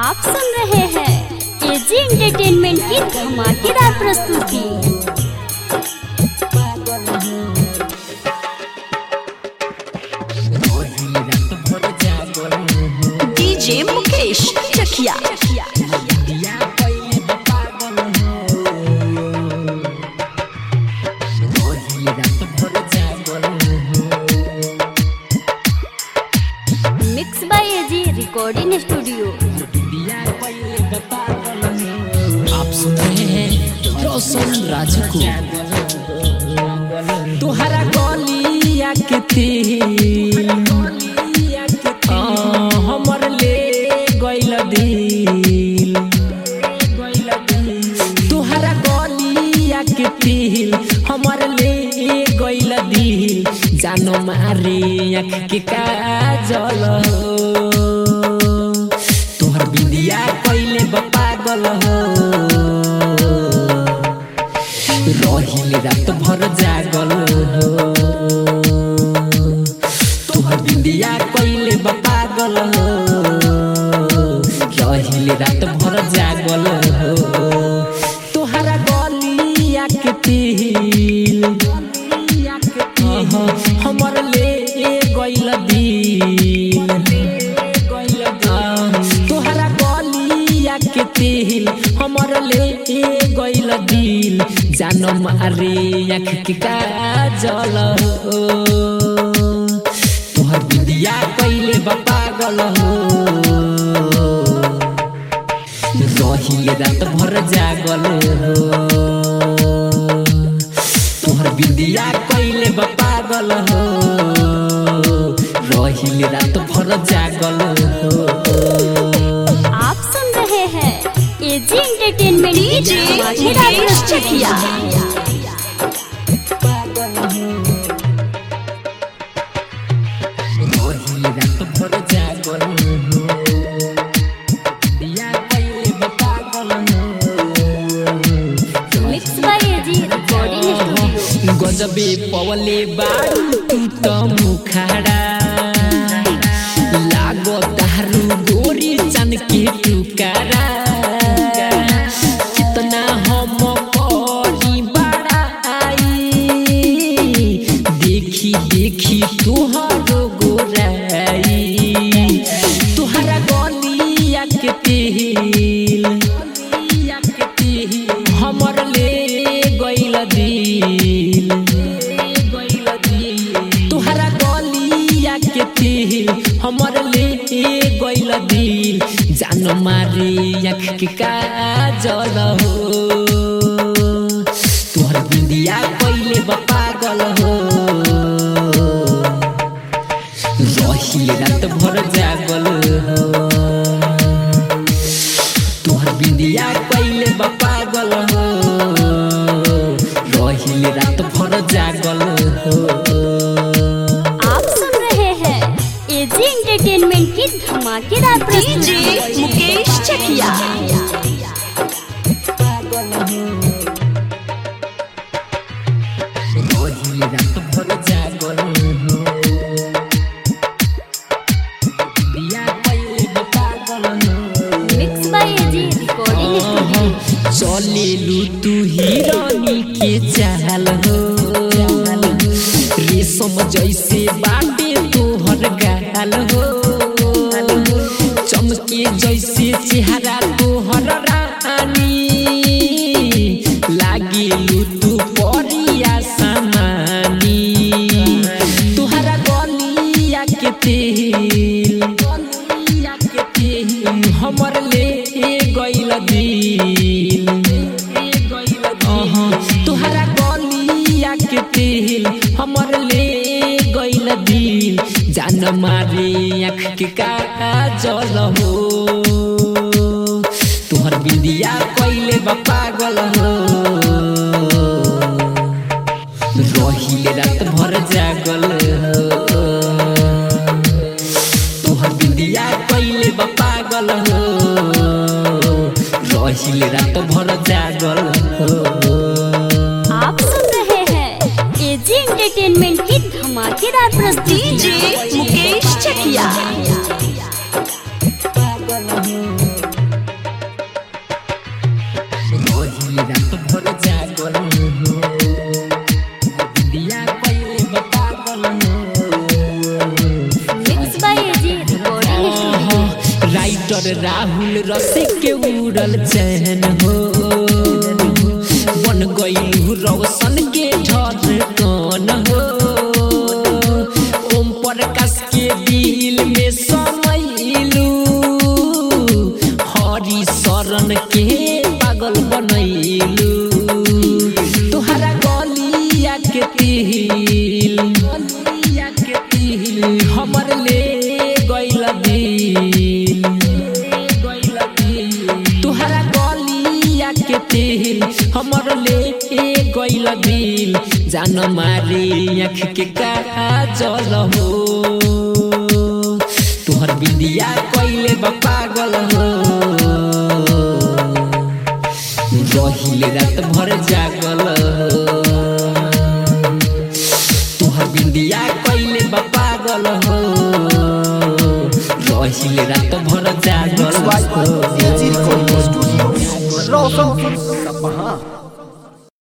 आप सुन रहे हैं एजी एंटरटेनमेंट की धमाकेदार प्रस्तुति DJ Mukesh Chakiya mix by AG recording studio आप सुन रहे हैं रोशन राज को तुहरा गलिया के तिल आ, हमर ले गइल दिल तुहरा गलिया के तिल हमर ले गइल दिल जानो मारे आँख के काजल हो तोहर बिंदिया कइले बा पागल हो रहिले रात भर जागल हो तोहर बिंदिया कइले बा पागल हो रहिले रात भर जागल हो तोहरा गलिया के तिल अह, हमर ले गइल दिल तोहरा गलिया के तिल हमर ले गइल दिल जान मारे आँख के काजल हो तोहर बिंदिया कइले बा पागल हो रहिले रात भर जागल हो तोहर बिंदिया कइले बा पागल हो रहिले रात भर जागल हो आप सुन रहे हैं एजी एंटरटेनमेंट की डीजे धमाकेदार मुकेश प्रस्तुति चकिया रहिले रात भर जागल हो बिया कइले बा पागल हो mix by AG recording studio गजबे पवले बारू तू त मुखाडा लागो दारू गोरी चन के टुकारा कितना हम करी बड़ा आई देखी देखी तुहरो गोराई तुहरा गलिया के तेल हमर ले गइल दिल तुहरा गलिया के तिल हमर ले गइल दिल जान मारे आँख के काजल हो तुहर बिंदिया कइले बा पागल हो रहिले रात भर जागल हो तोहर बिंदिया कइले बा पागल हो रहिले रात भर जागल हो आप सुन रहे हैं एजी एंटरटेनमेंट की धमाकेदार डीजे प्रस्तुति मुकेश चकिया रहिले रात भर जागल हो बिंदिया कइले बा पागल हो mix by AG recording studio चलेलु तू हिरानी के चाल हो रेशम जैसे बाटे तोहर गाल हो चमके जैसे चेहरा तोहर रानी लागेलु तू परिया समानी तोहरा गलिया के तेल हमर ले गइल दिल अहाँ, तोहरा गलिया के तेल हमर ले गइल दिल जान मारे आँख के काजल हो तोहर बिंदिया कइले बा पागल हो रहिले रात भर जागल हो तोहर बिंदिया कइले बा पागल हो रहिले रात भर जागल हो आप सुन रहे हैं एजी एंटरटेनमेंट की धमाकेदार प्रस्तुति डीजे मुकेश चकिया रात भर जागल हो बिंदिया कइले बा पागल हो mix by AG recording studio writer Rahul Rasik के उड़ल चैन हो बन गई रोशन के ढरकन हो ओम प्रकाश के दिल में समैलू हरि शरण के पागल बनैलू तोहरा गलिया के तिल गलिया के तिल हमर ले गइल दिल तोहरा गलिया के तिल हमर ले गइल दिल जान मारी आँख के काजल हो तोहर बिंदिया कइले बा पागल हो रहिले रात भर जागल तोहर बिंदिया कइले बा पागल हो रहिले रात भर जागल Mixed by AG Recording Studio, Rawson, Sapahang.